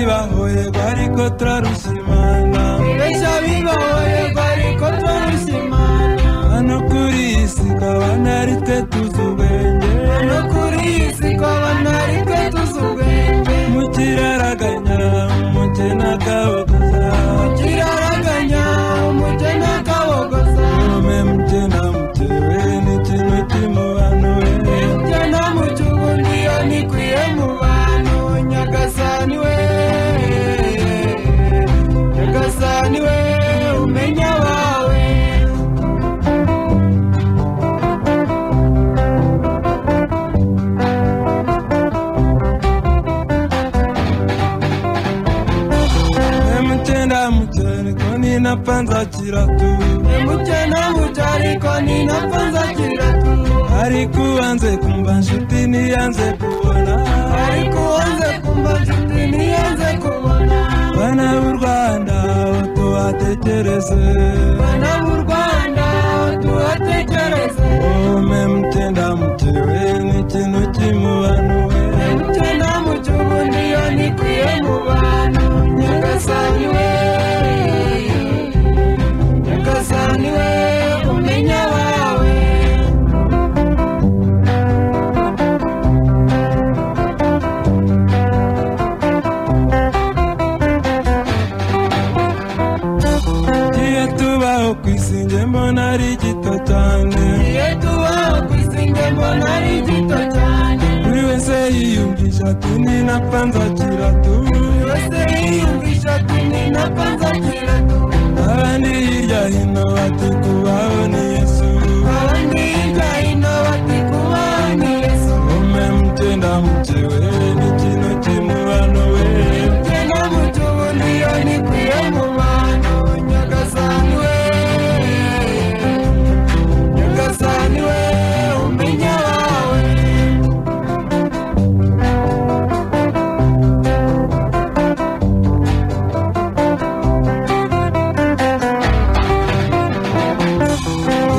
bahoye bari ko turarusimana benshi abibahoye bari ko turarusimana hano kuri iyi si kabana ari twe tuzi ubwenge no kuri iyi si twabana ari twe tuzi ubwenge mu kiraraganya umukene akabaguza kiraraganya umugeni akabogoza nome mukena mutewe n'ikintu kimubanuye ibyo nta mucyubu niyo nikwiye mu bantu nyagasani we nyagasani we umenya abawe emutenda mutene ko ninapfa nzakira tu mucyo nta mucyo ariko ni napfa nzakira tu ariko ubanze kumva nshuti niyanze kubona ariko uwanze kumva nshuti niyanze kubona bana b'u rwanda tubatekereze bana b'u rwanda tuhatekereze Ume mtenda mtewe ni kintu kimubanuwe mucyo nta mucyo ubundi yo nikwiye mu bantu nyagasani we nyagasani we umenya abawe tugiye tubaho ku isi nge mbona ari gito cyane iyo tubaho ku isi nge mbona ari gito cyane buri wese yiyumvisha ati ninapfa nzakira tu yose yiyumvisha ati ni napfa nzakira tu abandi hirya hino bati kubaho ni yesu abandi hirya hino bati kubaho ni yesu Ume mtenda mtewe ni kintu kimubanuwe Njye nta mucyo ubundi yo nikwiye mu bantu nyagasani we nyagasani we umenya abawe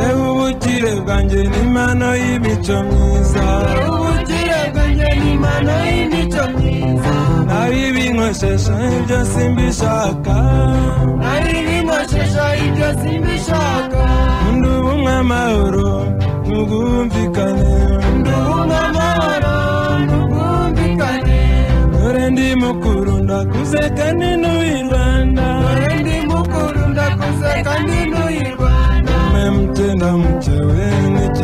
yewe ubukire bwanjye ni impano y'imico myiza ubukire bwanjye ni impano y'imico myiza nabibinkoshesha ibyo simbishaka nari binkoshesha ibyo simbishaka ndubu mw'amahoro ntugumvikane ndubumwe amahoro ntubwumvikane dore ndi mukuru ndakuze kandi n'uwirwanda dore ndi mukuru ndakuze kandi n'uyirwana umwe mutenda mukewe ni